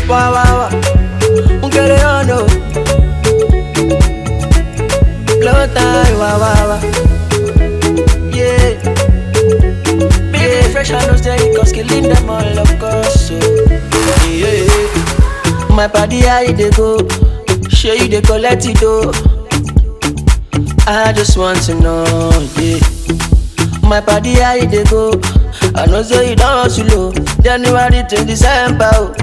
Wah wah wah. Nkele ono. Blow time. Wah wah wah. Yeah. Big fresh and no steady, cause killing them all, of course. So. Yeah. My body, how you dey go? Sure you dey collect it though. I just want to know, yeah. My body, how you dey go? I know say you don't hustle, oh. January to December, oh.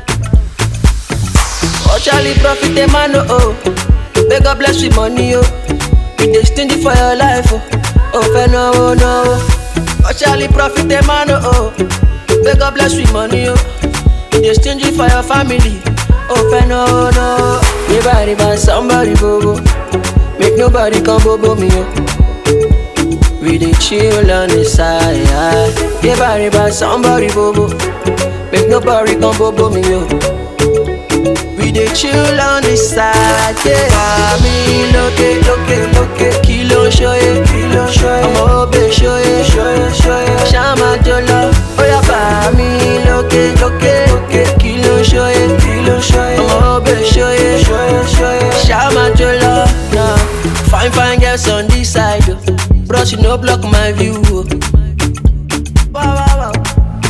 Oh, Charlie, profit the man, oh, oh. May God bless with money, oh. You dey stingy for your life, oh. Oh, fair no, oh, no. Oh, Charlie, profit the man, oh, oh. May God bless with money, oh. You dey stingy for your family, oh, fair no, oh, no. Riba, riba, somebody, bobo. Make nobody come bobo me, oh. We dey chill on the side. Riba, riba, somebody, bobo. Make nobody come bobo me, oh. We dey chill on the side, yeah. Mami lókè lókè lókè kí ló ń ṣóyè kí ló ń ṣóyè ọmọ òbè ṣóyè ṣóyè ṣóyè ṣáma jó lọ ó yá bàmí lókè lókè lókè kí ló ń ṣóyè kí ló ń ṣóyè ọmọ òbè ṣóyè ṣóyè ṣóyè ṣáma jó lọ. Nah. Fine fine girls on this side o bros you no block my view o. Wow, wow, wow.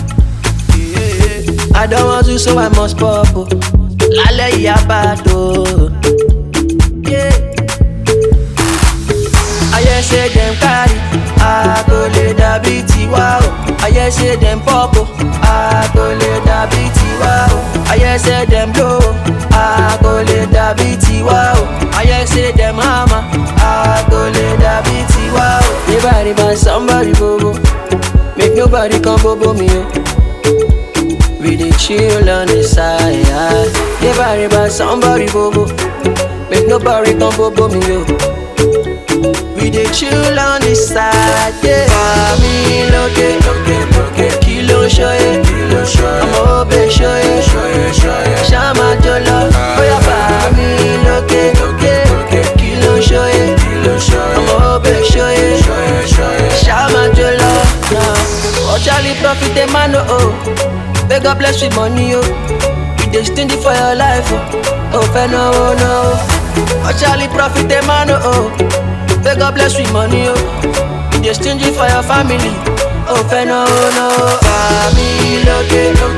Yeah. I don't want to so I must pop o. Lálẹ́ yìí á bá a tó. Yeah. Ayé ṣe dem carry, a kò lè dàbí tiwa o. Ayé ṣe dem pop o, a kò lè dàbí tiwa o. Ayé ṣe dem blow o, a kò lè dàbí tiwa o. Ayé ṣe dem hammer, a kò lè dàbí tiwa o. Riba riba somebody bobo, make nobody come bobo me o. We dey chill on the side. Riba riba somebody bobo, make nobody come bobo me o. We dey chill on the side, yeah. Mami lókè lókè lókè kí ló ń ṣóyè kí ló ń ṣóyè ọmọ òbè ṣóyè ṣóyè ṣóyè ṣáma jó lọ bóyá bàmí lókè lókè lókè kí ló ń ṣóyè kí ló ń ṣóyè ọmọ òbè ṣóyè ṣóyè ṣóyè ṣáma jó lọ. Oh Charlie profit the man oh oh, may God bless with money oh. You dey stingy for your life oh, oh fẹ́ náwó náwó. Oh Charlie profit the man oh oh. May God bless with money, oh. You dey stingy for your family, oh, fẹ́ náwó náwó. Bàmí lókè lókè.